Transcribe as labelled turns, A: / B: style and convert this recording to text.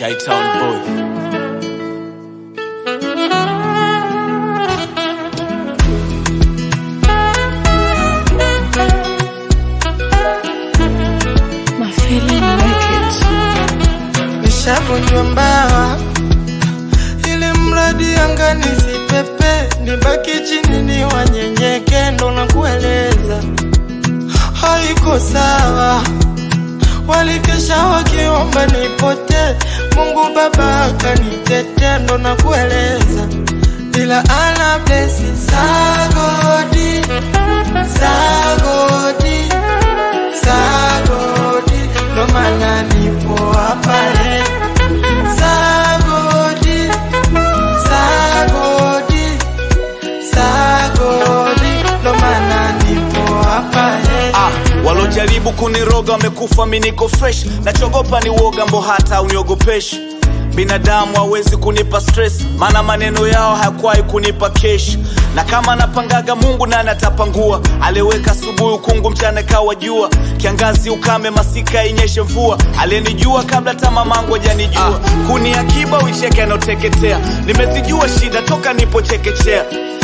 A: Chi-Town boy.
B: My feeling like it.
C: nishavunjwa mbawa ili mradi anga nisipepe nibaki chini ni wanyenyeke ndo na kueleza haiko sawa walikesha wakiomba nipote mungu baba akanitete ndo na kueleza ila ana blesi sagodi sagodi sagodi ndo maana nipo hapa eh. sagodi sagodi sagodi ndo maana nipo hapa eh.
A: Ah, walojaribu kuniroga wamekufa, mi niko fresh. Nachogopa ni woga, mbo hata uniogopeshi. Binadamu hawezi kunipa stress, maana maneno yao hayakuwahi kunipa kesh. Na kama napangaga Mungu nani atapangua? Aliweka asubuhi ukungu, mchana kawa jua, kiangazi ukame, masika inyeshe mvua. Aliyenijua kabla hata mamangu hajanijua, kuni akiba uicheke anaoteketea. Nimezijua shida toka nipo chekechea